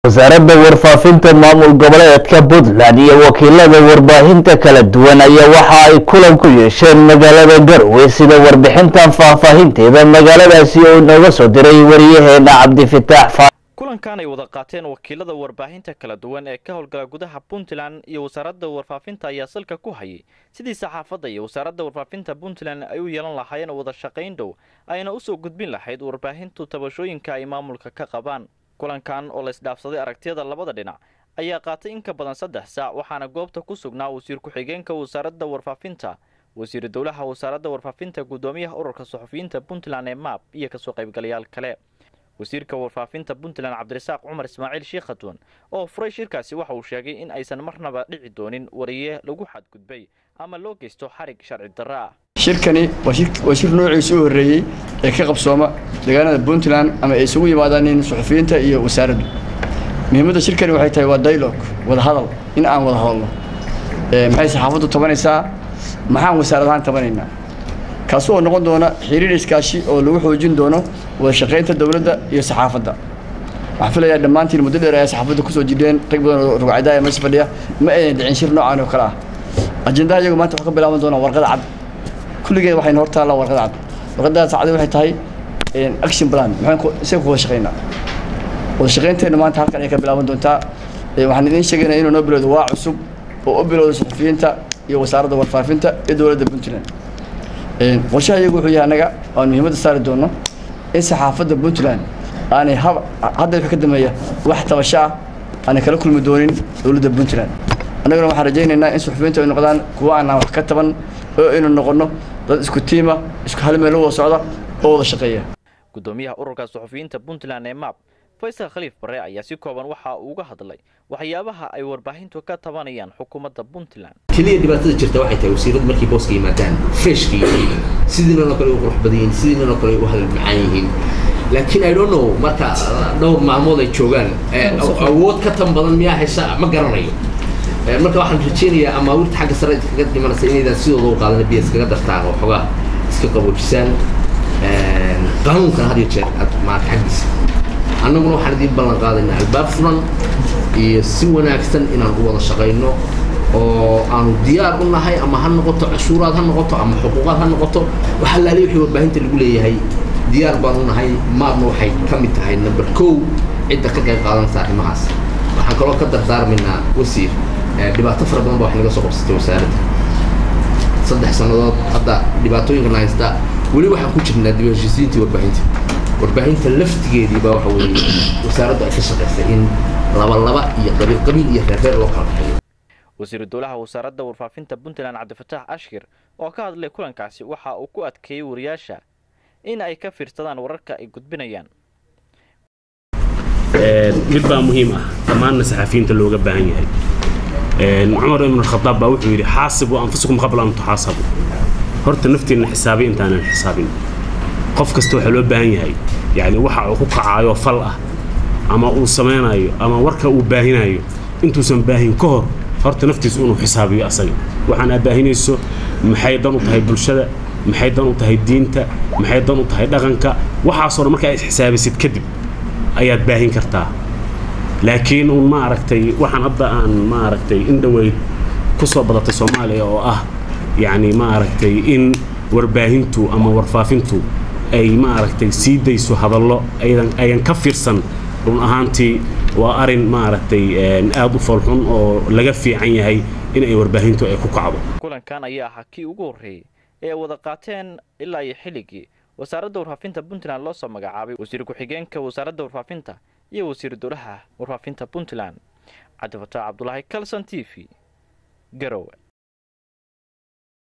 wasaaradda warfaafinta maamul goboleedka puntland iyo wakiilada warbaahinta kala duwan ayaa waxa ay kulan ku yeesheen magaalada garowe sida warbixintan faahfaahinteeda magaaladaasi oo inooga soo diray wariyaheena cabdifitaax kulankan ay wada qaateen wakiilada warbaahinta kala duwan ee ka howlgala gudaha puntland iyo wasaaradda warfaafinta ayaa salka ku hayay sidii saxaafadda iyo wasaaradda warfaafinta puntland ay u yeelan lahaayeen wada shaqayn dhow ayna usoo gudbin lahayd warbaahintu tabashooyinka ay maamulka ka qabaan kulankan oo la isdhaafsaday aragtiyada labada dhinac ayaa qaatay in ka badan saddex saac waxaana goobta ku sugnaa wasiir ku-xigeenka wasaaradda warfaafinta wasiiru dowlaha wasaaradda warfaafinta guddoomiyaha ururka suxufiyiinta puntland ee maab iyo kasoo qaybgalayaal kale wasiirka warfaafinta puntland cabdirasaaq cumar ismaaciil shiikhatun oo furay shirkaasi waxa uu sheegay in aysan marnaba dhici doonin wariye lagu xadgudbay ama loo geysto xarig sharci darro ah shirkani waa shir noociisa u horreeyey ee ka qabsooma deegaanada puntland ama ay isugu yimaadaan suxufiyiinta iyo wasaaraddu muhiimadda shirkani waxay tahay waa dialogue wada hadal in aan wada hadalno maxay saxaafaddu tabanaysaa maxaan wasaarad ahaan tabanaynaa kaasi oo noqon doona xiriir iskaashi oo lagu xoojin doono wada shaqaynta dowladda iyo saxaafadda waxaan filayaa dhammaantiin muddo dheer ayaa saxaafadda kusoo jidheen rag badan oo rugcadaaya meesha fadhiya ma aynan dhicin shir noocan oo kale ah ajendaha iyagu maanta waxaa ka bilaaban doonaa warqada cad kulligeed waxayna hor taallaa warqada cad warqadaas cadi waxay tahay action plan maxaan isaga ku wada shaqaynaa wada shaqaynteena maanta halkan ay ka bilaaban doontaa waxaan idiin sheegaynaa inuu noo bilowdo waa cusub oo u bilowda suxufiyiinta iyo wasaaradda warfaafinta iyo dowladda puntland qorshaha iyagu wuxuu yahay annaga aan muhiimadda saari doono in saxaafadda puntland aanay hab hadda wixii ka dambeeya wax tabasho ah aanay kala kulmi doonin dowladda puntland annaguna waxaan rajaynaynaa in suxufiyiintu ay noqdaan kuwa aanaan wax ka taban oo aynu noqonno dad isku tiima isku hal meel wada socda oo wada shaqeeya guddoomiyaha ururka suxufiyiinta puntland ee maab faysal khaliif bare ayaa si kooban waxa uu uga hadlay waxyaabaha ay warbaahintu ka tabanayaan xukuumadda puntland keliya dhibaatada jirta waxay tahay wasiiradu markay booska yimaadaan freshka yihiin sidiinanoo kale u qurux badan yihiin sidiinanoo kale u hadal macaan yihiin laakiin i don't know marka dhowr maalmood ay joogaan awood ka tan badan miyaa haysa ma garanayo marka waxaan rajeynayaa amaawirta xagga sare kaga dhimanaysa inaydaan sidooda u qaadan biya iskaga dartaan oo xogaa iska qaboojisaan qaanuunkana had iyo jeer aad maarata xaggiisa annaguna waxaan idiin ballan qaadaynaa albaab furan iyo si wanaagsan inaan u wada shaqayno oo aanu diyaar u nahay ama ha noqoto cashuuraad ha noqoto ama xuquuqaad ha noqoto waxa laali wixii warbaahinta lagu leeyahay diyaar baan u nahay maadna waxay ka mid tahay number kow cidda ka qayb qaadanaysa arrimahaas waxaan kaloo ka dardaarmaynaa wasiir dhibaato fara badan ba wax naga soo qabsatay wasaaradda saddex sannadood hadda dhibaatooyinkan haysta weli waxaan ku jirnaa dib heshiisiintii warbaahinta warbaahinta laftigeedii baa waxa weeye wasaaraddu ay ka shaqaysay in laba laba iyo qabiil qabiil iyo reer reer loo kala baxeeyo wasiiru dowlaha wasaaradda warfaafinta puntland cabdifataax ashkir oo ka hadlay kulankaasi waxa uu ku adkeeyey wariyaasha in ay ka fiirsadaan wararka ay gudbinayaan mid baa muhiim ah dhammaanna saxafiyiinta looga baahan yahay cumar ibn khadaab baa wuxuu yidhi xaasibu anfusakum qabla an tuxaasabu horta nafteenna xisaabiy intaanan xisaabin qof kasta waxaa loo baahan yahay yacni waxa uu ku kacaayo fal ah ama uu samaynayo ama warka uu baahinayo intuusan baahin ka hor horta naftiisu inuu xisaabiyo asaga waxaan aa baahinayso maxay dan u tahay bulshada maxay dan u tahay diinta maxay dan u tahay dhaqanka waxaasoo dhan markaa isxisaabisid kadib ayaad baahin kartaa laakiin uun ma aragtay waxaan hadda aan ma aragtay in dhoweyd ku soo badatay soomaaliya oo ah yacni ma aragtay in warbaahintu ama warfaafintu ay ma aragtay sii dayso hadallo aydan ayan ka fiirsan run ahaantii waa arin ma aragtay aad u foolxun oo laga fiican yahay in ay warbaahintu ay ku kacdo kulankan ayaa ahaa kii ugu horreeyey ee wada qaateen ilaa iyo xilligii wasaaradda warfaafinta puntland loo soo magacaabay wasiir ku-xigeenka wasaaradda warfaafinta iyo wasiiru dowlaha warfaafinta puntland cabdifataax cabdulaahi calson t v garowe